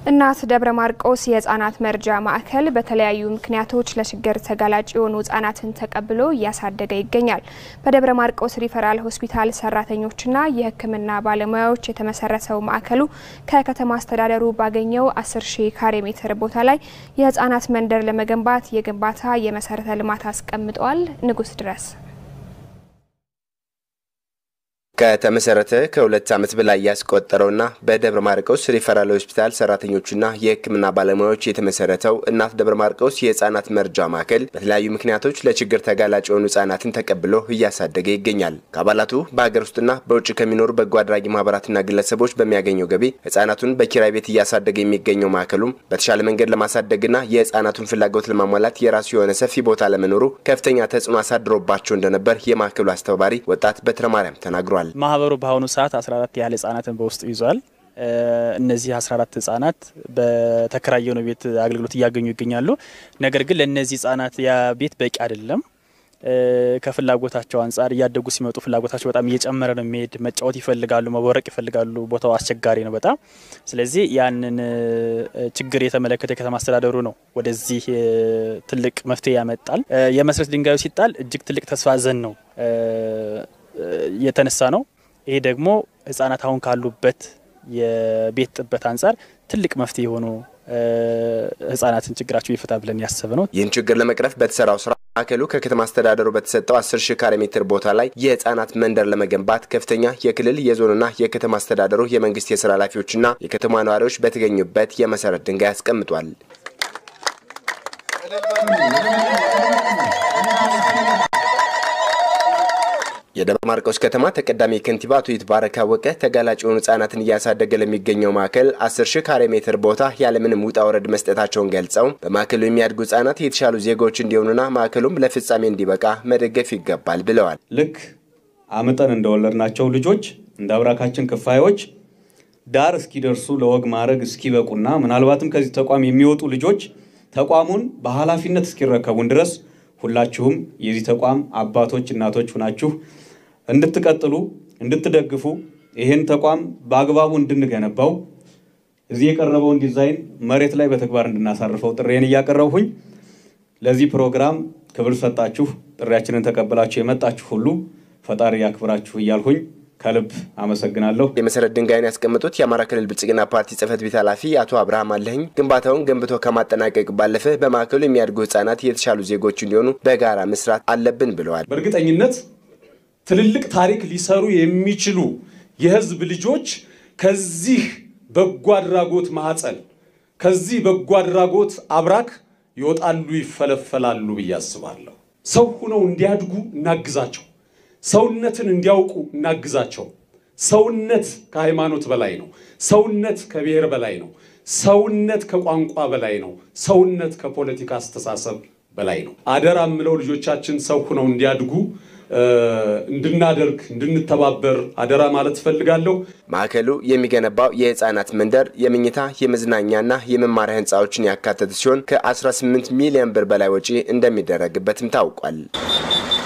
እናት ደብረ ማርቆስ የህጻናት መርጃ ማዕከል በተለያዩ ምክንያቶች ለችግር ተጋላጭ የሆኑ ህጻናትን ተቀብሎ እያሳደገ ይገኛል። በደብረ ማርቆስ ሪፈራል ሆስፒታል ሰራተኞችና የሕክምና ባለሙያዎች የተመሰረተው ማዕከሉ ከከተማ አስተዳደሩ ባገኘው 10 ሺህ ካሬ ሜትር ቦታ ላይ የህጻናት መንደር ለመገንባት የግንባታ የመሰረተ ልማት አስቀምጠዋል። ንጉስ ድረስ ከተመሰረተ ከሁለት ዓመት በላይ ያስቆጠረውና በደብረ ማርቆስ ሪፈራል ሆስፒታል ሰራተኞችና የህክምና ባለሙያዎች የተመሰረተው እናት ደብረ ማርቆስ የህፃናት መርጃ ማዕከል በተለያዩ ምክንያቶች ለችግር ተጋላጭ የሆኑ ህጻናትን ተቀብሎ እያሳደገ ይገኛል። ከአባላቱ በሀገር ውስጥና በውጭ ከሚኖሩ በጎ አድራጊ ማህበራትና ግለሰቦች በሚያገኘው ገቢ ህጻናቱን በኪራይ ቤት እያሳደገ የሚገኘው ማዕከሉም በተሻለ መንገድ ለማሳደግና የህጻናቱን ፍላጎት ለማሟላት የራሱ የሆነ ሰፊ ቦታ ለመኖሩ ከፍተኛ ተጽዕኖ አሳድሮባቸው እንደነበር የማዕከሉ አስተባባሪ ወጣት በትረ ማርያም ተናግሯል። ማህበሩ በአሁኑ ሰዓት 14 ያህል ህጻናትን በውስጡ ይዟል። እነዚህ 14 ህጻናት በተከራየው ነው ቤት አገልግሎት እያገኙ ይገኛሉ። ነገር ግን ለእነዚህ ህጻናት ያ ቤት በቂ አይደለም። ከፍላጎታቸው አንጻር እያደጉ ሲመጡ ፍላጎታቸው በጣም እየጨመረ ነው የሚሄድ። መጫወት ይፈልጋሉ፣ መቦረቅ ይፈልጋሉ። ቦታው አስቸጋሪ ነው በጣም። ስለዚህ ያንን ችግር የተመለከተ የከተማ አስተዳደሩ ነው ወደዚህ ትልቅ መፍትሄ ያመጣል። የመሰረት ድንጋዩ ሲጣል እጅግ ትልቅ ተስፋ ዘን ነው የተነሳ ነው። ይሄ ደግሞ ህጻናት አሁን ካሉበት የቤት ጥበት አንጻር ትልቅ መፍትሄ የሆኑ ህጻናትን ችግራቸው ይፈታ ብለን ያሰብ ነው። ይህን ችግር ለመቅረፍ በተሰራው ስራ ማዕከሉ ከከተማ አስተዳደሩ በተሰጠው 10 ሺህ ካሬ ሜትር ቦታ ላይ የህፃናት መንደር ለመገንባት ከፍተኛ የክልል የዞንና የከተማ አስተዳደሩ የመንግስት የስራ ኃላፊዎችና የከተማ ነዋሪዎች በተገኙበት የመሰረት ድንጋይ አስቀምጧል። የደብረ ማርቆስ ከተማ ተቀዳሚ ከንቲባ አቶ ይትባረክ አወቀ ተጋላጭ የሆኑ ህጻናትን እያሳደገ ለሚገኘው ማዕከል 10 ሺህ ካሬ ሜትር ቦታ ያለምንም ውጣ ውረድ መስጠታቸውን ገልጸው በማዕከሉ የሚያድጉ ህጻናት የተሻሉ ዜጎች እንዲሆኑና ማዕከሉም ለፍጻሜ እንዲበቃ መደገፍ ይገባል ብለዋል። ልክ አምጠን እንደወለድናቸው ልጆች እንደ አብራካችን ክፋዮች ዳር እስኪደርሱ ለወግ ማዕረግ እስኪበቁና ምናልባትም ከዚህ ተቋም የሚወጡ ልጆች ተቋሙን በኃላፊነት እስኪረከቡን ድረስ ሁላችሁም የዚህ ተቋም አባቶች፣ እናቶች ሁናችሁ እንድትቀጥሉ እንድትደግፉ ይህን ተቋም በአግባቡ እንድንገነባው እዚህ የቀረበውን ዲዛይን መሬት ላይ በተግባር እንድናሳርፈው ጥሬን እያቀረብሁኝ ለዚህ ፕሮግራም ክብር ሰጣችሁ ጥሪያችንን ተቀብላችሁ የመጣችሁ ሁሉ ፈጣሪ ያክብራችሁ እያልሁኝ ከልብ አመሰግናለሁ። የመሰረት ድንጋይን ያስቀመጡት የአማራ ክልል ብልጽግና ፓርቲ ጽህፈት ቤት ኃላፊ አቶ አብርሃም አለህኝ ግንባታውን ገንብቶ ከማጠናቀቅ ባለፈ በማዕከሉ የሚያድጉ ህጻናት የተሻሉ ዜጎች እንዲሆኑ በጋራ መስራት አለብን ብለዋል። በእርግጠኝነት ትልልቅ ታሪክ ሊሰሩ የሚችሉ የህዝብ ልጆች ከዚህ በጎ አድራጎት ማህፀን ከዚህ በጎ አድራጎት አብራክ ይወጣሉ፣ ይፈለፈላሉ ብዬ አስባለሁ። ሰው ሁነው እንዲያድጉ እናግዛቸው። ሰውነትን እንዲያውቁ እናግዛቸው። ሰውነት ከሃይማኖት በላይ ነው። ሰውነት ከብሔር በላይ ነው። ሰውነት ከቋንቋ በላይ ነው። ሰውነት ከፖለቲካ አስተሳሰብ በላይ ነው። አደራ የምለው ልጆቻችን ሰው ሆነው እንዲያድጉ እንድናደርግ እንድንተባበር አደራ ማለት እፈልጋለሁ። ማዕከሉ የሚገነባው የህፃናት መንደር የመኝታ የመዝናኛና የመማሪያ ህንፃዎችን ያካተተ ሲሆን ከ18 ሚሊዮን ብር በላይ ወጪ እንደሚደረግበትም ታውቋል።